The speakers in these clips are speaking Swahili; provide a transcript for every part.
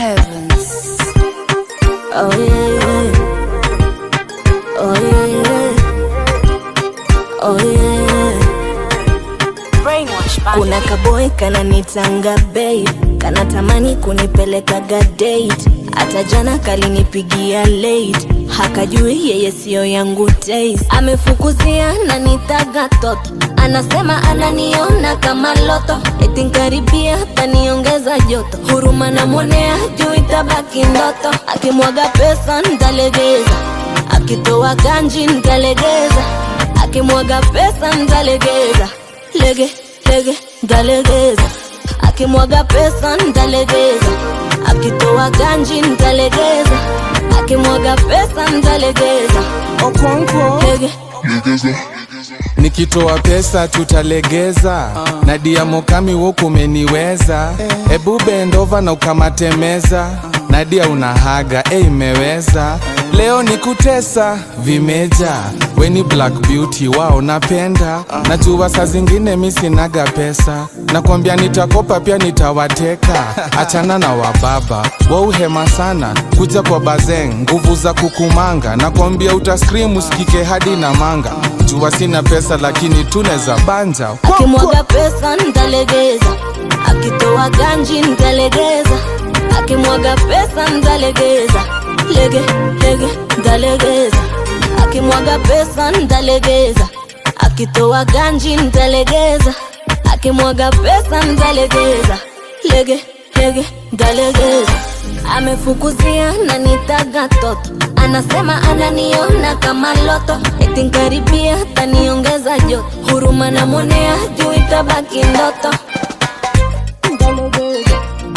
heavens. Oh yeah. Oh yeah. Oh yeah. Brainwash Kuna kaboy kananitanga babe, kanatamani kunipelekaga date. Hata jana kalinipigia late, hakajui yeye siyo yangu taste. Amefukuzia na nitaga toto, anasema ananiona kama loto, eti nkaribia taniongeza joto. Huruma namwonea juu itabaki ndoto, akimwaga pesa ntalegeza, akitoa ganji ntalegeza, akimwaga pesa ntalegeza lege lege ntalegeza akimwaga pesa ntalegeza akitoa ganji ntalegeza akimwaga pesa ntalegeza okonkwo lege nikitoa pesa tutalegeza na diamokami wokumeniweza hebu bendova na ukamatemeza nadia unahaga e imeweza leo ni kutesa vimeja weni black beauty wao napenda najua saa zingine mi sinaga pesa nakwambia nitakopa pia nitawateka achana na wababa wauhema sana kuja kwa bazeng nguvu za kukumanga nakwambia utaskrim usikike hadi na manga jua sina pesa lakini tuneza banja akimwaga pesa ntalegeza akitoa ganji ntalegeza akimwaga pesa ntalegeza lege lege ntalegeza akimwaga pesa ntalegeza akitoa ganji ntalegeza akimwaga pesa ntalegeza lege lege ntalegeza amefukuzia na nitaga toto anasema ananiona kama loto eti nkaribia taniongeza joto huruma namwonea juu itabaki ndoto Ntalegeza.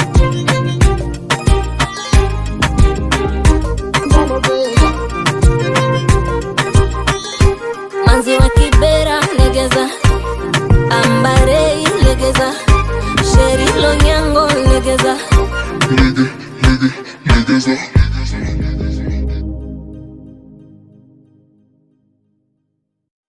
Ntalegeza. manzi wa kibera legeza ambarei legeza sheri lonyango legeza nigga, nigga, niggas up.